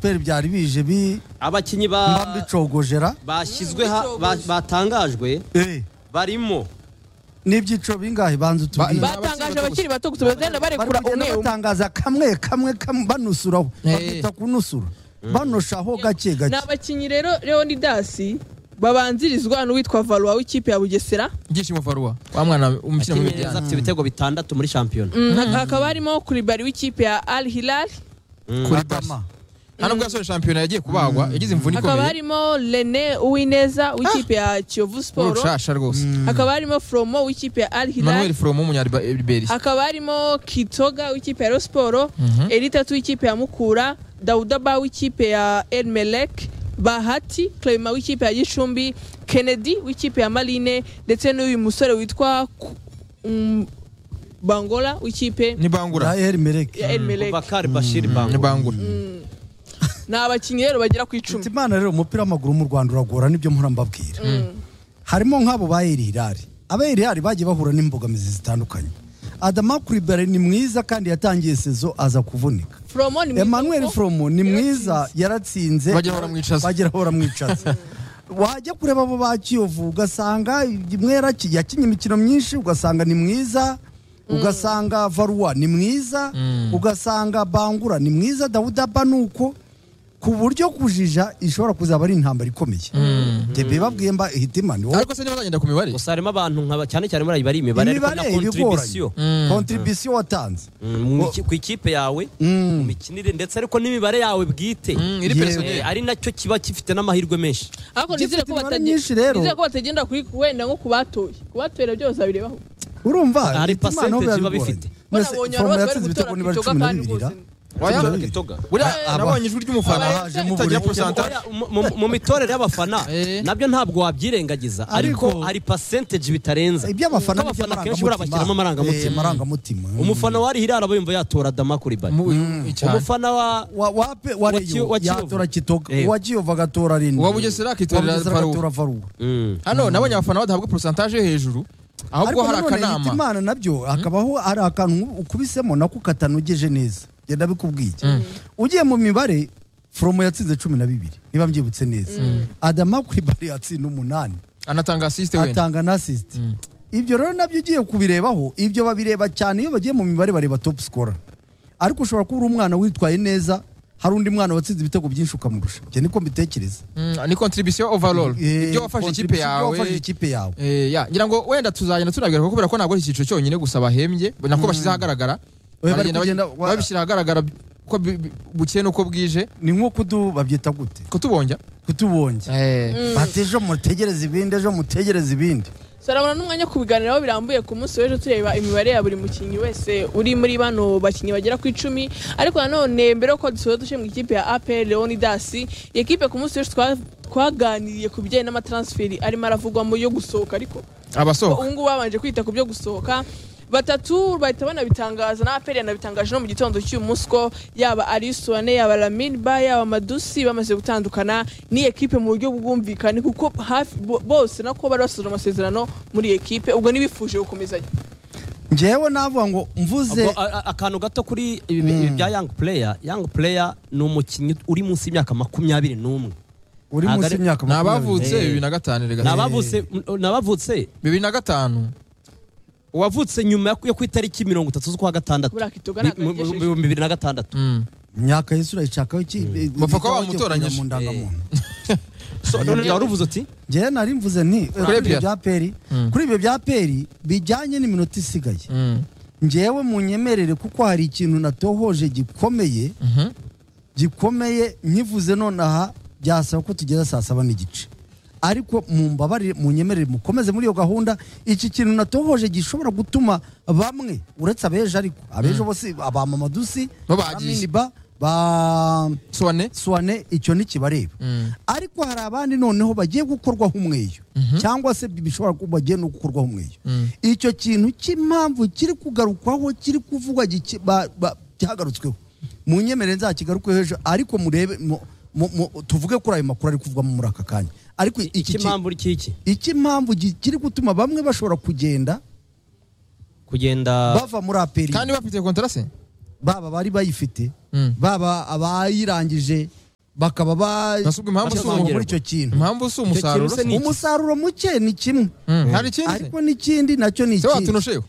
efuperi byari bije bi- abakinnyi ba bambicogojera bashyizwe ha- ba- batangajwe Eh, barimo n'ibyiciro bingahe banza utubwire Ba- batangaje abakiri bato gusa bagenda barekura kugenda umwe umwe batangaza kamwe kamwe kamwe banusuraho Eh. bakita kunusura banushaho gake ni gake abakinnyi rero leonidas babanzirizwa n'uwitwa varuwa w'ikipe ya bugesera ibyishimo farwa wa mwana umushyira mu abakinnyi neza bijyana afite ibitego bitandatu muri shampiyona Mm, hakaba harimo kuribari w'ikipe ya al hilal kuri Adama. hano bwo yasoje shampiyona yagiye kubagwa yagize imvune hakaba ikomeye harimo rene uwineza w'ikipe ya kiyovu siporo urushasha rwose hakaba harimo fromo w'ikipe ya al hilal manuel fromo w'umunyariberi hakaba harimo kitoga w'ikipe ya rosiporo Mhm. eritatu w'ikipe ya mukura daudaba w'ikipe ya elmelek bahati clement w'ikipe ya gicumbi kennedy w'ikipe ya marine ndetse n'uyu musore witwa Ku- Mm, bangola w'ikipe ni bangura ya erimereke ya elmelek bakari bashiri ni bango bangura ni abakinnyi rero bagera ku Ati icumi imana rero umupira w'amaguru mu rwanda uragora nibyo mpora mbabwira harimo nk'abo ba erirari aba erirari bagiye bahura n'imbogamizi zitandukanye adama kuribare ni mwiza kandi yatangiye sezo aza kuvunika fromo ni mwiza emmanuel kuko fromo ni yaratsinze. mwiza yaratsinze Bagira baramwicaza. bagira baramwicaza wajya kureba abo ba kiyovu ugasanga mwera ki- yakinnye imikino myinshi ugasanga ni mwiza ugasanga varuwa ni mwiza ugasanga bangura ni mwiza dawudaba ni uko ku buryo kujija ishobora kuzaba ari intambara ikomeye tebe babwiye mba hitimani wowe ariko se niba bazagenda ku mibare gusa harimo abantu nka cyane cyane muri bari imibare ariko na imibare kontribisiyo ibigoranye kontribisiyo watanze Mm, mu miki- ku ikipe yawe mu mikinire ndetse ariko n'imibare yawe bwite Mm, iri Yewe. personnel. Eh, ari nacyo kiba gifite n'amahirwe menshi ariko Gifite nizere ko imibare batagenda- myinshi rero. nizere ko batagenda kuri wenda nko kubatoye kubatoye nabyo bazabirebaho urumva Hari hitimana percentage ho biba biba bigoranye. bifite. Mwese Banabonye Foromo abantu bari yatsinze ibitego gutora niba ari Kitoga cumi na kandi bibiri ra? rwose ni- Waya? Cumi na bibiri. Gitoga. buriya Aba- nabonye ijwi ry'umufana Aba- itagira porosanta Oya, mu- mu- mu mitorere y'abafana Eh. nabyo ntabwo wabyirengagiza Ariko- ariko hari percentage bitarenza iby'abafana Kuko abafana kenshi buriya bashyiramo amarangamutima. amarangamutima umufana wa Rihirara bumva yatora Dama Kuribari umufana wa Wa- wape Wa wareyo Kiyo- wa Kiyovu. yatora kitoga Eh. uwa kiyovu agatora rindi Uwa Bugesera akitorera Faruwa. faruwa Mm. hano nabonye abafana badahabwa porosentaje yo hejuru ahubwo ariko hari nanone hita akanama imana nabyo hakabaho hari akantu ukubisemo nako katanogeje neza genda bikubwiye ugiye mu mibare foromo yatsinze cumi na bibiri niba mbyibutse neza adama kuri bari yatsinda umunani anatanga asisite wenda atanga na asisite ibyo rero nabyo ugiye kubirebaho ibyo babireba cyane iyo bagiye mu mibare bareba topu sikora ariko ushobora kuba uri umwana witwaye neza hari undi mwana watsinze ibitego byinshi ukamurusha ibyo niko mbitekereza Mm, ni contribution overall Eh, ibyo wafashe ikipe contribution, ibyo yawe wafashe ikipe yawe Eh, ya ngira ngo wenda tuzagenda tunabwira kubera ko ntabwo ari icyiciro cyonyine gusa bahembye nako bashyize ahagaragara bari Baragenda kugenda- bagi- babishyira ahagaragara ko bi- bi- bukeye n'uko bwije ni nko kudu babyita gute kutubonja kutubonge bati ejo mutegereze ibindi ejo mutegereze ibindi So, urabona n'umwanya wo kubiganiraho birambuye ku munsi w'ejo tureba imibare ya buri mukinnyi wese uri muri bano bakinnyi bagera ku icumi ariko nanone mbere yuko dusoza duce mu ikipe ya apr leonidas iyi kipe ku munsi w'ejo twa- twaganiriye ku bijyanye n'amatransferi arimo aravugwa mu yo gusohoka ariko abasohoka ubu ngubu babanje kwita ku byo gusohoka batatu bahita banabitangaza na apr yanabitangaje no mu gitondo cy'uyu munsi ko yaba ari suwane yaba laminba yaba madusi bamaze gutandukana n'iyi ekipe mu buryo bwumvikane kuko hafi bo- bose nako bari basoje amasezerano muri iyi ekipe ubwo ntibifuje gukomezanya ngewe navuga ngo mvuze Ubwo, a- a- akantu gato kuri ibi- ibi bya young player young player ni umukinnyi uri munsi y'imyaka makumyabiri n'umwe uri ntabwo munsi ari- y'imyaka ni makumyabiri. abavutse Eh. bibiri na gatanu ni rega abavutse ni abavutse bibiri na gatanu uwavutse nyuma yo- yo ku itariki mirongo itatu z'ukwa gatandatu Buriya Kitoga Bi- ntabwo mu- mu- yagejeje. ibihumbi bibiri na gatandatu Mm. imyaka y'isi urayishakaho iki Bapfa kuba Ikawa bamutoranyije. igiye kujya mu ndangamuntu So, none wari uvuze uti ngewe nari mvuze nti kuri ibyo Pierre. bya peri kuri ibyo bya peri bijyanye n'iminota isigaye Mm. ngewe munyemerere kuko hari ikintu natohoje gikomeye Mhm. gikomeye nkivuze nonaha byasaba ko tugeza saa saba n'igice ariko mumbabarire munyemerere mukomeze muri iyo gahunda iki kintu natohoje gishobora gutuma bamwe uretse abejo ariko abejo bose abamama dusi Babagiye. ba ba Suwane? swane icyo ntikibareba Mm. ariko hari abandi noneho bagiye gukorwaho umweyo cyangwa se bishobora kuba bagiye no gukorwaho umweyo icyo kintu cy'impamvu kiri kugarukwaho kiri kuvugwa giki- ba- ba- cyahagarutsweho mu nyemerere nzakigarukeho hejuru ariko murebe mu- mu- mu- tuvuge kuri ayo makuru ari kuvugwamo muri aka kanya ariko iki ki- ikimpamvu uri kiki icy'impamvu gi- kiri gutuma bamwe bashobora kugenda kugenda bava muri aperi kandi bafite kontrase baba bari bayifite Mm. baba abayirangije bakaba ba- Nasubwo impamvu si basoma muri umwongerwa. icyo kintu impamvu si umusaruro kintu se ni- iki? umusaruro muke ni kimwe Mm, hari ikindi se? ariko n'ikindi nacyo ni se ikindi watunosheho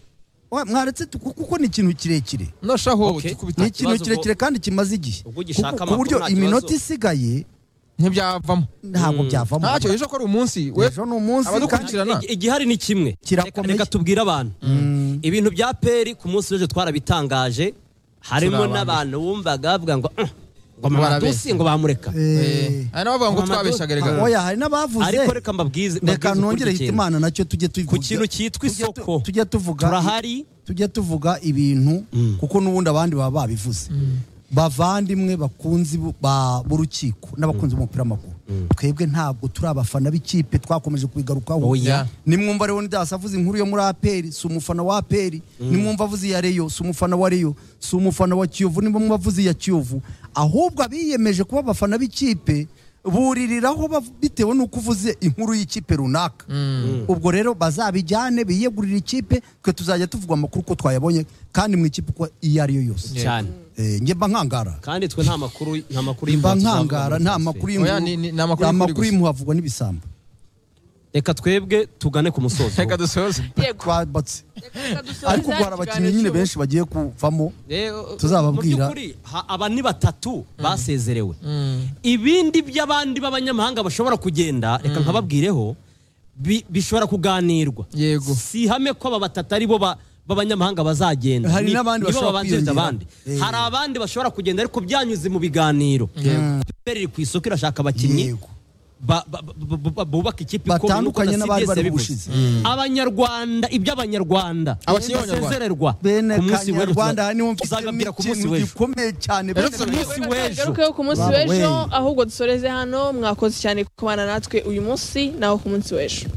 Wa- mwaretse tu- kuko ni ikintu kirekire noshaho Okay. dukubita ni Nta ikintu kibazo kirekire kandi kimaze igihe Ubwo ugishaka Kuko- ku amakuru, buryo nta kibazo. iminota isigaye ntibyavamo ntabwo Mm. byavamo ntacyo ejo ko ari umunsi we ejo ni umunsi kandi abadukurikirana Igi- igihari ni kimwe Reka- Kirakomeye. reka tubwire abantu ibintu bya peri ku munsi w'ejo twarabitangaje harimo Turi abantu. n'abantu wumvaga bavuga ngo "Mm, ngo Barabeshya." mamadusi ngo bamureka Eh, hari n'abavuga ngo Mama, twabeshyaga rega Mama, oya hari n'abavuze ariko reka mbabwize reka mbabwize nongere ukuri hita ikintu. imana nacyo tujye tuvuga ku kintu cyitwa tujye tu- isoko tujye tuvuga turahari tujye tuvuga ibintu Mm. kuko n'ubundi abandi baba babivuze bavandimwe bakunzi bu- ba- b'urukiko n'abakunzi b'umupira w'amaguru twebwe ntabwo turi abafana b'ikipe twakomeje kubigarukaho Oya. nimwumva rero ndasa avuze inkuru yo muri aperi si umufana wa aperi nimwumva avuze iya reyo si umufana wa reyo si umufana wa kiyovu nimwumva avuze iya kiyovu ahubwo abiyemeje kuba abafana b'ikipe buririraho bav- bitewe n'uko uvuze inkuru y'ikipe runaka ubwo rero bazabijyane biyegurire ikipe twe tuzajya tuvuga amakuru ko twayabonye kandi mu ikipe uko iyo ari yo yose Yeah. cyane Eh, njye mba nkangara kandi twe nta makuru nta makuru mba y'impuha tuzavuga nkangara muri nta transfer. makuru Oya, ni- ni- ni amakuru y'impuha- y'ukuri amakuru gusa. y'impuha avugwa n'ibisambo reka twebwe tugane ku musozo reka dusoze yego twabatse Reka dusoze ariko ubwo hari ikiganiro abakinnyi nyine cy'ubu. benshi bagiye kuvamo Rero, Tuzababwira. mu by'ukuri, ha- aba ni batatu basezerewe ibindi by'abandi b'abanyamahanga bashobora kugenda reka nkababwireho bi- bishobora kuganirwa Yego. si ihame ko aba batatu ari bo ba- b'abanyamahanga bazagenda Hari Ni- n'abandi nibo bashobora babanziriza kwiyongera. abandi Eh. hari abandi bashobora kugenda ariko byanyuze mu biganiro Peperi iri ku isoko irashaka abakinnyi Yego. ba- ba- ba- ba- ba- bubaka ikipe Batandukanye n'abari bari bushize bushize. abanyarwanda iby'abanyarwanda Abakinnyi basezererwa bene ku munsi w'ejo kanyarwanda niwo tuza- mfite tuzababwira ku munsi ikintu w'ejo gikomeye cyane Rero bene tuza- na- munsi w'ejo Tugarukeho ku munsi Wow, w'ejo wey. ahubwo dusoreze hano mwakoze cyane kubana natwe uyu munsi naho ku munsi w'ejo